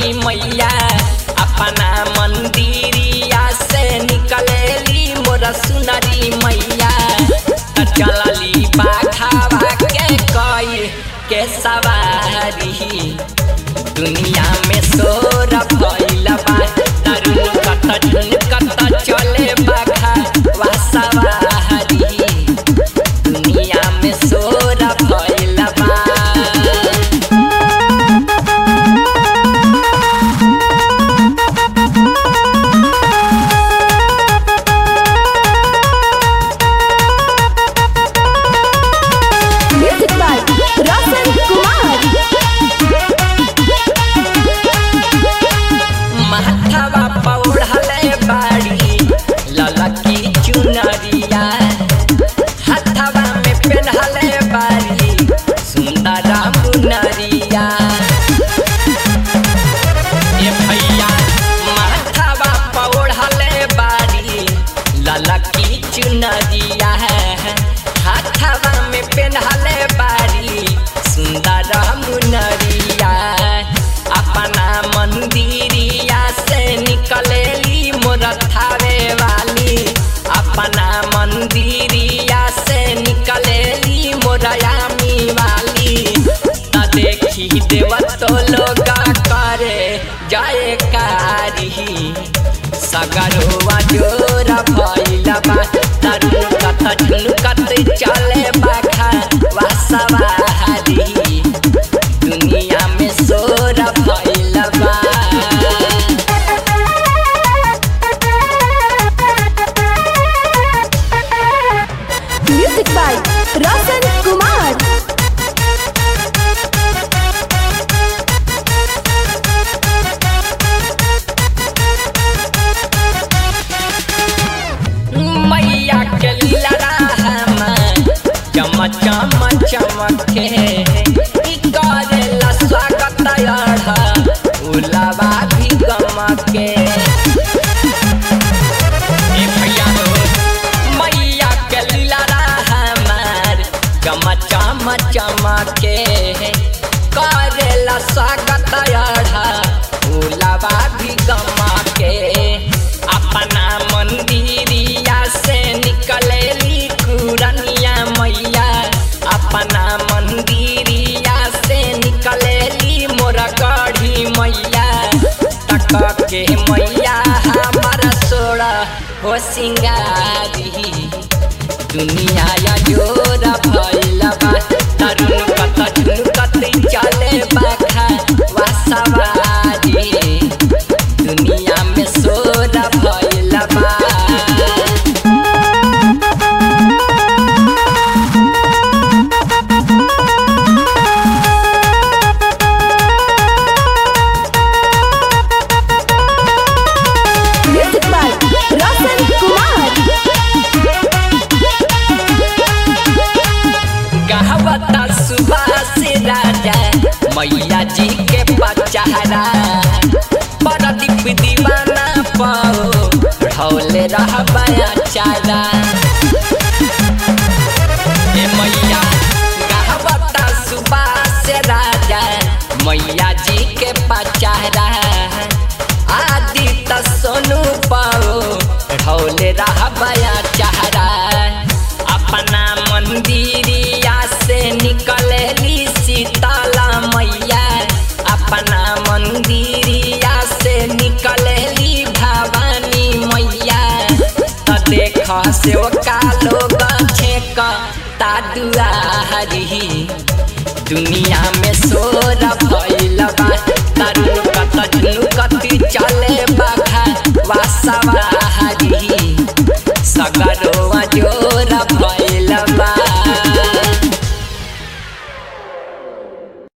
सुनरी मैया अपना मंदिरिया से निकलेली मोर सुनरी मैया त चलली बाखावा के कई के सवारी दुनिया में शोर भइल बा तरुण कत झुनकत चले बाखा वा सवारी दुनिया में शोर भइल बा Music by Roshan Kumar. माथावा पौड़ले बाड़ी ललकी चुनरिया हाथावा में पेन्हले बाड़ी सुंदर मुनरिया ए भैया माथावा पौड़ले बाड़ी ललकी चुनरिया हाथावा में पेन्हले बाड़ी सुंदर मुनरिया अपना मंदिरिया से निकलेली मोर थावे वाली अपना मंदिरिया से निकलेली मोरयामी वाली त देखी देव तो लोग करे जय कारी सगरवा जोर भइल बा तरुण कत झुनकत चले बाखा वा सवारी दुनिया में शोर भइल बा Music by Roshan Kumar. मैया के लीला चम चम चमके ई करेला स्वागत अढ़ा उलावा भी गमके ए भैया हो मैया के लीला हमार चम चम चमके करेला स्वागत अढ़ा उलावा भी गमके अपना मंदिरिया से निकलेली कुरनिया मैया अपना मंदिरिया से निकलेली मोर गढ़ी मैया तक के मैया हमारा सोड़ा हो सिंगारी दुनिया या जोर भइल बा तरुण कत झुनकत चले बाखा वा सवारी दुनिया में शोर भइल बा Music by Roshan Kumar. गहवता Subhash राजा मैया जी के पचारा परदीप दीवाना पाओ ढौले रहबया चारा ए मैया गहवता सुभाष राजा मैया जी के पचारा आदि त सोनू पाओ ढौले रहबया चारा अपना मंदिरिया से निकलेली सीताला मैया अपना मंदिरिया से निकलेली भवानी मैया त देख से का लोग छेक ता दुआरी दुनिया में शोर